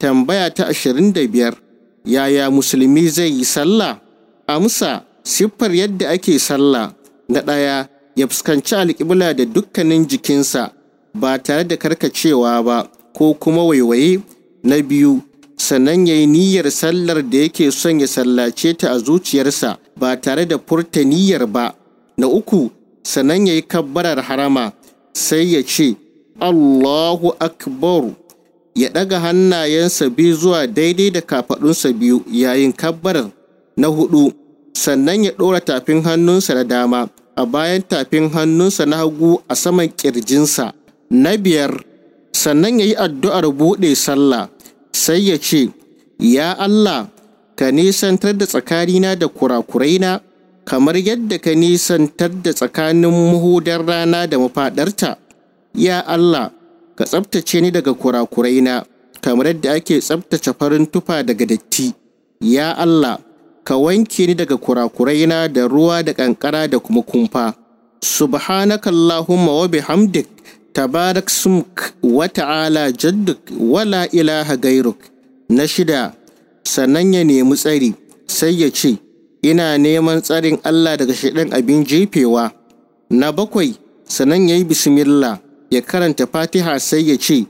Tambaya ta ashirin da biyar Yaya musulmi zai yi sallah? Amsa siffar yadda ake sallah na ɗaya ya fuskanci alƙibla da dukkanin jikinsa ba tare da karkacewa ba ko kuma waiwaye na biyu sannan ya yi niyyar sallar da yake son ya sallace ta a zuciyarsa ba tare da furta niyyar ba na uku sannan ya yi kabbarar harama sai ya ce Allahu akbar ya ɗaga hannayensa biyu zuwa daidai da kafaɗunsa biyu yayin kabbarar na hudu sannan ya ɗora tafin hannunsa na dama a bayan tafin hannunsa na hagu a saman ƙirjinsa na biyar sannan ya yi addu'ar buɗe sallah sai ya ce ya Allah ka nisantar da tsakanina da kurakuraina kamar yadda ka nisantar da tsakanin muhudar rana da mafaɗarta ya Allah ka tsabtace ni daga kurakuraina kamar yadda ake tsabtace farin tufa daga datti ya Allah ka wanke ni daga kurakuraina da ruwa da ƙanƙara da kuma kumfa subhanaka allahumma wa bihamdik tabarak sumk wa ta'ala jadduk wala ilaha gairuk na shida sannan ya nemi tsari sai ya ce ina neman tsarin Allah daga shaɗan abin jefewa na bakwai sannan ya yi bismillah ya karanta fatiha sai ya ce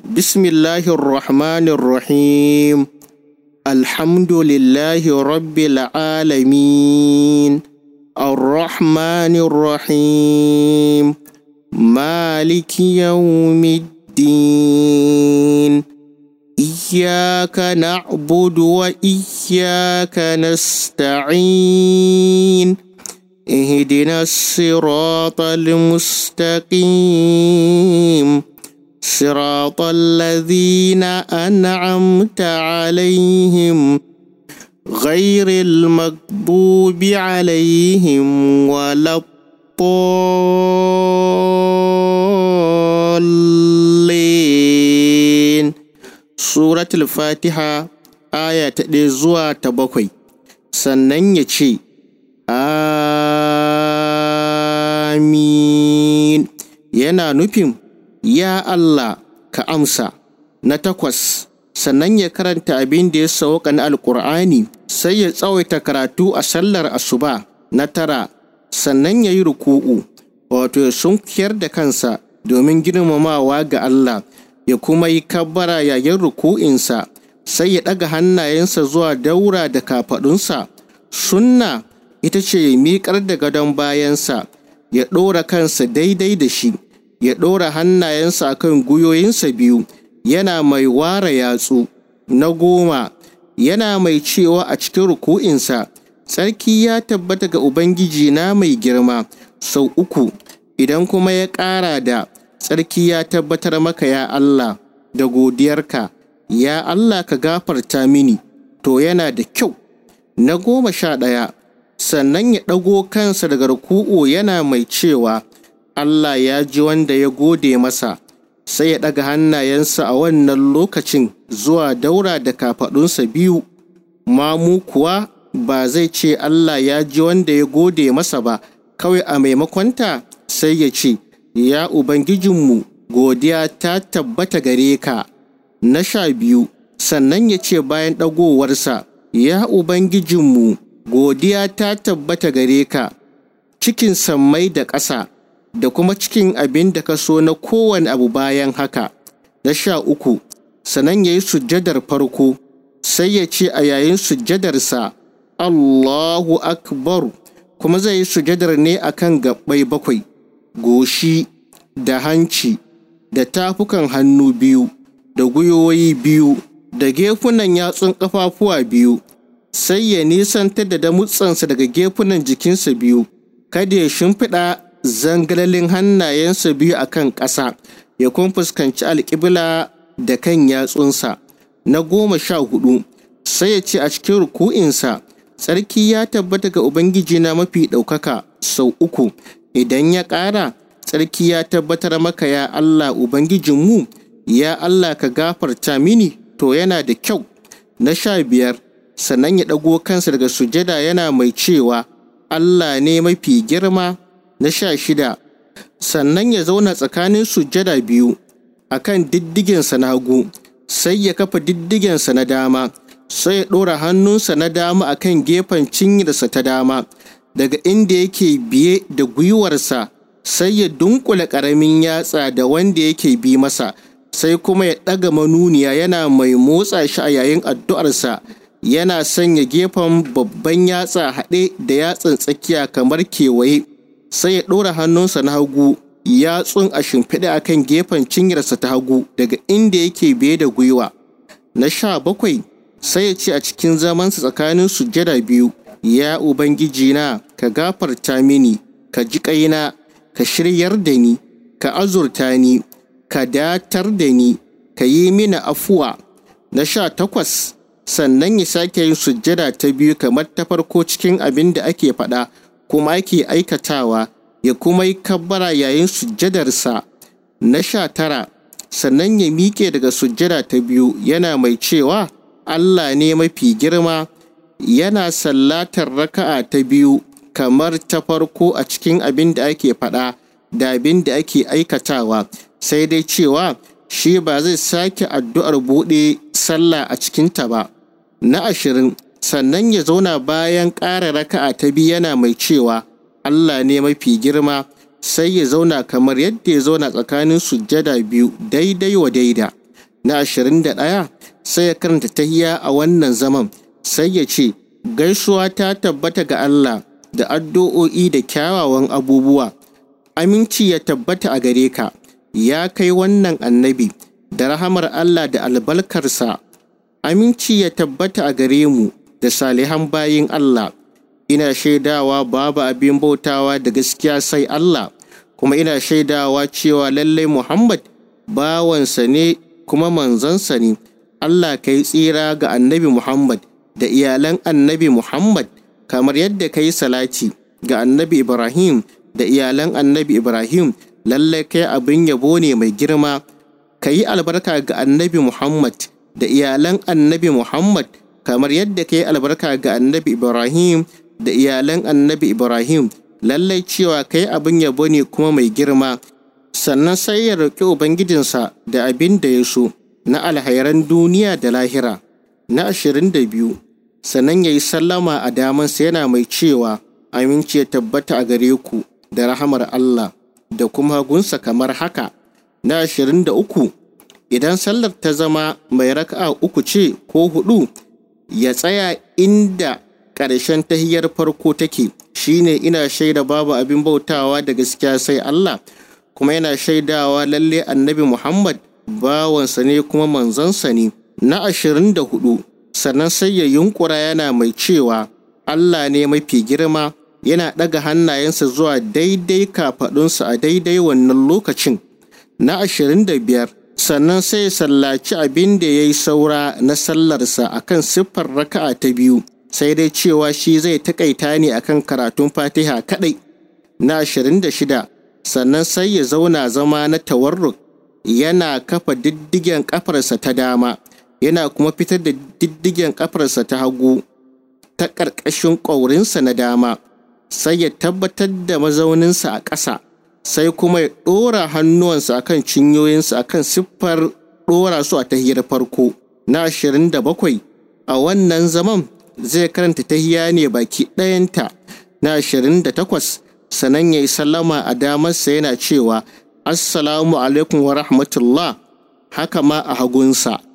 bismillahirrahmanirrahim alhamdulillahi rabbil alamin الرحمن مالك يوم الدين إياك نعبد وإياك نستعين اهدنا الصراط المستقيم صراط الذين أنعمت عليهم غير المغضوب عليهم ولا الضالين سورة الفاتحة آية zuwa ta bakwai sannan ya ce amin yana nufin ya Allah ka amsa na takwas sannan ya karanta abin da ya sauka na alkur'ani sai ya tsawaita karatu a sallar asuba na tara sannan ya yi ruku'u wato ya sunkiyar da kansa domin girmamawa ga Allah ya kuma yi kabbara yayin ruku'insa sai ya ɗaga hannayensa zuwa daura da kafaɗunsa sunna ita ce ya miƙar da gadon bayansa ya ɗora kansa daidai da shi ya ɗora hannayensa akan guyoyinsa biyu yana mai ware yatsu na goma yana mai cewa a cikin ruku'insa tsarki ya tabbata ga ubangiji na mai girma sau uku idan kuma ya ƙara da tsarki ya tabbatar maka ya Allah da godiyarka ya Allah ka gafarta mini to yana da kyau na goma sha ɗaya sannan ya ɗago kansa daga ruku'u yana mai cewa Allah ya ji wanda ya gode masa sai ya ɗaga hannayensa a wannan lokacin zuwa daura da kafaɗunsa biyu mamu kuwa ba zai ce Allah ya ji wanda ya gode masa ba kawai a maimakonta sai ya ce ya Ubangijinmu godiya ta tabbata gare ka na sha biyu sannan ya ce bayan ɗagowarsa ya Ubangijinmu godiya ta tabbata gare ka cikin sammai da ƙasa da kuma cikin abin da ka so na kowane abu bayan haka. Na sha uku, sannan ya yi sujjadar farko, sai ya ce a yayin sujjadarsa, Allahu Akbar, kuma zai yi sujjadar ne a kan gaɓɓai bakwai, goshi, da hanci, da tafukan hannu biyu, da gwiwoyi biyu, da gefunan yatsun ƙafafuwa biyu, sai ya nisantar da damutsansa daga gefunan jikinsa biyu, kada ya shimfiɗa zangalalin hannayensa biyu a kan ƙasa ya kuma fuskanci alƙibla da kan yatsunsa na goma sha hudu sai ya ce a cikin ruku'insa tsarki ya tabbata ga ubangiji na mafi ɗaukaka sau uku idan ya ƙara tsarki ya tabbatar maka ya Allah ubangijinmu ya Allah ka gafarta mini to yana da kyau na sha biyar sannan ya ɗago kansa daga sujada yana mai cewa Allah ne mafi girma na sha shida sannan ya zauna tsakanin sujjada biyu a kan diddiginsa na hagu sai ya kafa diddigensa na dama sai ya ɗora hannunsa na dama a kan gefen cinyarsa ta dama daga inda yake biye da gwiwarsa sai ya dunkula ƙaramin yatsa da wanda yake bi masa sai kuma ya ɗaga manuniya yana mai motsa shi a yayin addu'arsa yana sanya gefen babban yatsa haɗe da yatsan tsakiya kamar kewaye sai ya ɗora hannunsa na hagu yatsun a shimfiɗe a kan gefen cinyarsa ta hagu daga inda yake biye da gwiwa na sha bakwai sai ya ce a cikin zamansa tsakanin sujjada biyu ya ubangiji na ka gafarta mini ka ji ƙaina ka shiryar da ni ka azurta ni ka datar da ni ka yi mini afuwa na sha takwas sannan ya sake yin sujjada ta biyu kamar ta farko cikin abin da ake faɗa kuma ake aikatawa ya kuma yi kabbara yayin sujjadarsa na sha tara sannan ya miƙe daga sujjada ta biyu yana mai cewa Allah ne mafi girma yana sallatar raka'a ta biyu kamar ta farko a cikin abin da ake faɗa da abin da ake aikatawa sai dai cewa shi ba zai sake addu'ar buɗe sallah a cikinta ba na ashirin sannan ya zauna bayan ƙara raka'a ta biyu yana mai cewa Allah ne mafi girma sai ya zauna kamar yadda ya zauna tsakanin sujjada biyu daidai wa daida na ashirin da ɗaya sai ya karanta tahiya a wannan zaman sai ya ce gaisuwa ta tabbata ga Allah da addu'o'i da kyawawan abubuwa aminci ya tabbata a gare ka ya kai wannan annabi da rahamar Allah da albarkarsa aminci ya tabbata a gare mu da salihan bayin Allah ina shaidawa babu abin bautawa da gaskiya sai Allah kuma ina shaidawa cewa lallai Muhammad bawansa ne kuma manzansa ne Allah ka yi tsira ga annabi Muhammad da iyalan annabi Muhammad kamar yadda ka yi salati ga annabi Ibrahim da iyalan annabi Ibrahim lallai kai abin yabo ne mai girma ka yi albarka ga annabi Muhammad da iyalan annabi Muhammad kamar yadda ka yi albarka ga annabi Ibrahim da iyalan annabi Ibrahim lallai cewa kai abin yabo ne kuma mai girma sannan sai ya roƙi Ubangijinsa da abin da ya so na alhairan duniya da lahira na ashirin da biyu sannan ya yi sallama a damansa yana mai cewa aminci ya tabbata a gare ku da rahamar Allah da kuma hagunsa kamar haka na ashirin da uku idan sallar ta zama mai raka'a uku ce ko hudu ya tsaya inda ƙarshen tahiyar farko take shine ina shaida babu abin bautawa da gaskiya sai Allah kuma yana shaidawa lalle annabi Muhammad bawansa ne kuma manzansa ne na ashirin da hudu sannan sai ya yunkura yana mai cewa Allah ne mafi girma yana ɗaga hannayensa zuwa daidai kafaɗunsa a daidai wannan lokacin na ashirin da biyar sannan sai ya sallaci abin da ya yi saura na sallarsa akan siffar raka'a ta biyu sai dai cewa shi zai takaita ne akan karatun fatiha kaɗai na ashirin da shida sannan sai ya zauna zama na tawarruk yana kafa diddigen ƙafarsa ta dama yana kuma fitar da diddigen ƙafarsa ta hagu ta ƙarƙashin ƙwaurinsa na dama sai ya tabbatar da mazauninsa a ƙasa sai kuma ya ɗora hannuwansa akan cinyoyinsa akan siffar ɗora su a tahiyar farko na ashirin da bakwai a wannan zaman zai karanta tahiya ne baki ɗayanta na ashirin da takwas sannan ya yi sallama a damarsa yana cewa assalamu alaikum wa rahmatullah haka ma a hagunsa